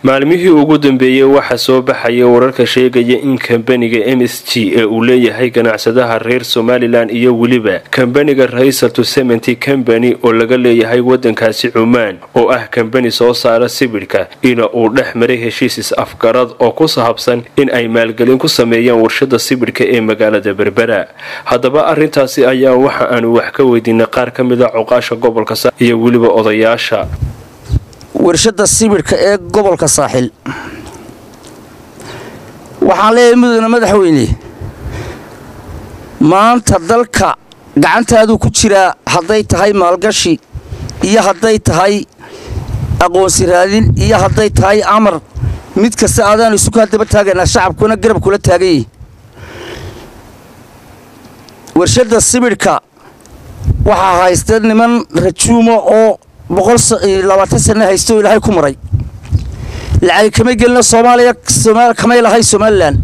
maalmihii ugu dambeeyey waxaa soo baxaya wararka sheegaya in kambaniga m s g ee uu leeyahay ganacsadaha reer somalilan iyo weliba kambaniga raysatu sementi combany oo laga leeyahay wadankaasi cumaan oo ah kambani soo saara sibidhka ina uu dhex maray heshiis is-afgarad oo ku sahabsan in ay maalgelin ku sameeyaan warshada sibidhka ee magaalada berbera haddaba arintaasi ayaa waxa aanu wax ka weydiinay qaar ka mida cuqaasha gobolka iyo weliba odayaasha warshadda sibidhka ee gobolka saaxil waxaan leeyahay mudane madaxweyne maanta dalka gacantaaduu ku jiraa hadday tahay maalgashi iyo hadday tahay aqoonsi raadin iyo hadday tahay amar mid kasta aadaanu isu kaa daba taagaynaa shacabkuna garab kula taaganyay warshadda sibidhka waxaa haysta niman rajuuma oo boqollabaatan sana haysto ilaahay ku maray lacag kamay gelina soomaaliya kamay lahay somalilan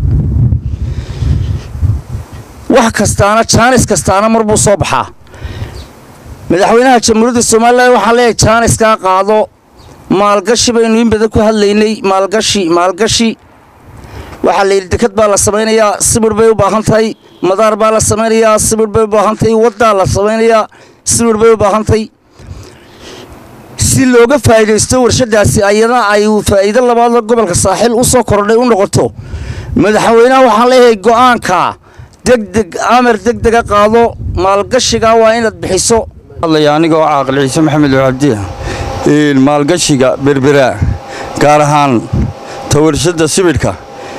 wax kastaana jaanis kastaana mar buu soo baxaa madaxweynaha jamhuuriyadda somalilan waxaan leeyahay jaaniskaa qaado maalgashi baynu in badan ku hadlaynay maalgashi maalgashi waxaa layidhi dekad baa la samaynayaa sibir bay u baahan tahay madaar baa la samaynayaa sibir bay u baahan tahay waddaa la samaynayaa sibir bay u baahan tahay si looga faa'iidaysto warshadaasi ayadana ay faa'iido labaadoo gobolka saaxiil u soo kordhay u noqoto madaxweynaha waxaan leeyahay go'aanka degdeg amar degdega qaado maalgashiga waa inaad bixiso hadlaya anigoo caaqil ciise maxamed cabdi maalgashiga berberaa gaar ahaan ta warshadda sibidhka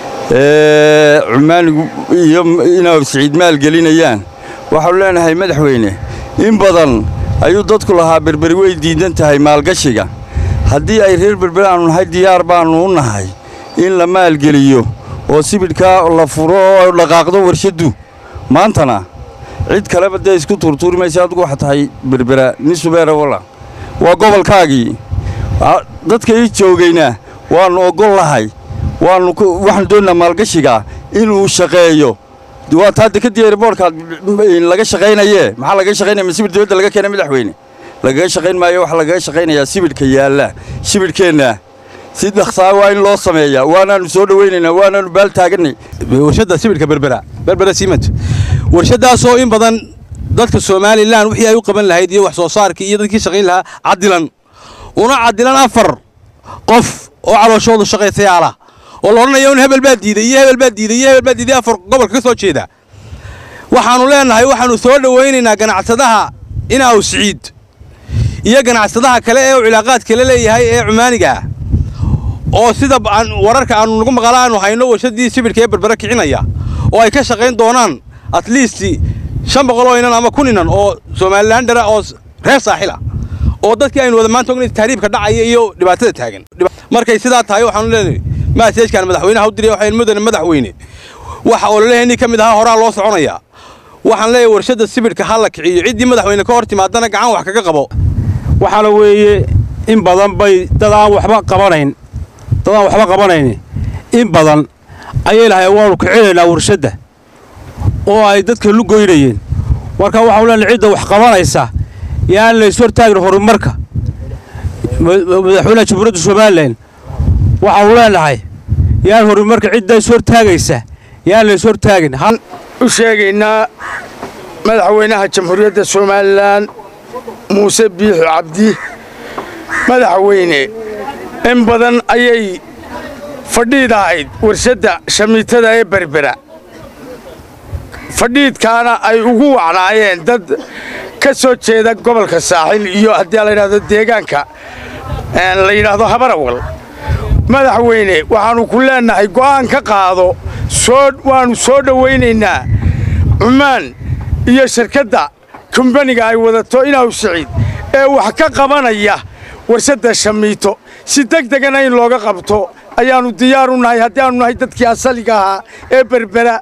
ee cumaanigu iyo inay siciid maalgelinayaan waxaanu leenahay madaxweyne in badan ayuu dadku lahaa berberi way diidan tahay maalgashiga haddii ay reer berberi aanu nahay diyaar baannu u nahay in la maalgeliyo oo sibidhkaa la furo oo dhaqaaqdo warshaddu maantana cid kaleba dee isku tuurtuuri maysa adigu waxa tahay berbera nin subeera walla waa gobolkaagii dadka ii joogayna waannu oggol lahay waannu waxaanu doonnaa maalgashiga inuu shaqeeyo waa taa dekadii erboorkaad laga shaqaynayee maxaa lagaga shaqaynaya ma sibidh dibadda laga keena madaxweyne lagaga shaqayn maayo waxaa lagaga shaqaynayaa sibidhka yaalla sibidhkeenna si dhaksaa waa in loo sameeyaa waanaannu soo dhowaynaynaa waanaannu baal taagannay warshadda sibidhka berbera berbera siimant warshaddaasoo in badan dadka somalilan wixii ay u qaban lahayd iyo wax soo saarkii iyo dadkii shaqayn lahaa cadilan una cadilan afar qof oo calooshoodu shaqaysayaala oo la odhanayo in hebel baa diiday iyo hebel baa diiday iyo hebel baa diiday afar gobolka ka soo jeeda waxaannu leennahay waxaannu soo dhowaynaynaa ganacsadaha inaaw siciid iyo ganacsadaha kale ee u cilaaqaadka la leeyahay ee cumaaniga ah oo sida wararka aannu nagu maqala aanu hayno warshaddii sibidhka ee berbera kicinaya oo ay ka shaqayn doonaan at least shan boqoloo inan ama kun inan oo somalilandara oo reer saaxil ah oo dadkii aynu wada maanta ognayn tahriibka dhacaya iyo dhibaatada taagan markay sidaa tahay waxaanu leenahay maaseejkaan madaxweynaha u diray waxayn mudane madaxweyne waxa ololaheenii ka mid ahaa horaa loo soconayaa waxaan leeyahay warshadda sibidhka ha la kiciyo ciddii madaxweyne ka hor timaadana gacan wax kaga qabo waxaana weeye in badan bay dad aan waxba qabanayn dad aan waxba qabanayn in badan ayay lahay waanu kicinaynaa warshadda oo ay dadka lu goynayeen marka waxaanu leenahay cidda wax qabanaysa yaan lays hortaagin horumarka madaxweynaha jamhuuriyadda somalilan waxaanu leenahay yaan horumarka cidda is hortaagaysa yaan lays hortaagin u sheegaynaa madaxweynaha jamhuuriyadda somalilan muuse biixi cabdi madaxweyne in badan ayay fadhiid ahayd warshadda shamiitada ee berbera fadhiidkaana ay ugu wacnaayeen dad ka soo jeeda gobolka saaxil iyo haddii la yidhahdo deegaanka la yidhaahdo habarawal madaxweyne waxaannu ku leennahay go'aan ka qaado waannu soo dhowaynaynaa cumaan iyo shirkadda kumbaniga ay wadato inaaw siciid ee wax ka qabanaya warshadda shamiito si degdegana in looga qabto ayaannu diyaar u nahay haddii aanu nahay dadkii asaliga ahaa ee berbera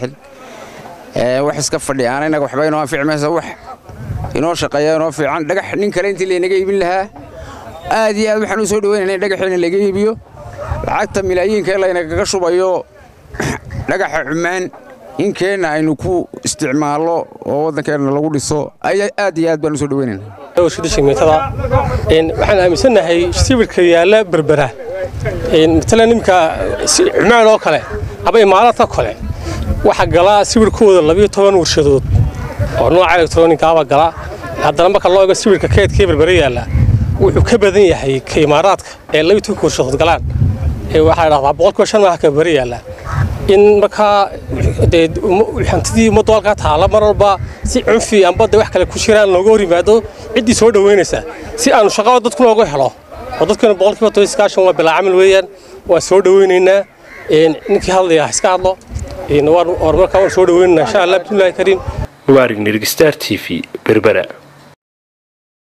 wax iska fadhi aan inaga waxba inoo anfici maysa wax inoo shaqeeya inoo fiican dhagax nin kale intii laynaga iibin lahaa aad iyo aad waxaan u soo dhaweynayna in dhagaxiina laga iibiyo lacagta milaayiinka ee laynagaga shubayo dhagaxa cumaan in keenna aynu ku isticmaallo oo waddankeenna lagu dhiso aad iyo aad baan u soo dhaweynayna warshada shimiitada waxaan aaminsannahay sibirka yaalla berbera matalan iminka cumaan oo kale aba imaaraadka kale waxaa galaa sawirkooda labiyo toban warshadood oo nooca elektronigaaba galaa haddana marka loo ego sawirka keedkee berbere yaalla wuxuu ka badan yahay ka imaaraadka ee labiyo tobanka warshadood galaan waxaa dhahdaa boqolkiiba shan maaha ka berbere yaalla in markaa dee hantidii ummaddu halkaa taalla mar walba si cunfi amba de wax kale ku jiraan looga hor yimaado ciddii soo dhoweynaysa si aanu shaqada dadku looga helo oo dadkuna boqolkiiba toban iskaashan waa bilaa camal weeyaan waa soo dhoweynaynaa ninkii hadlaya iska hadlo markaa waan soo dhoweynaynaa insha allah bismillahi kariim mubaarig nirgistar t v berbera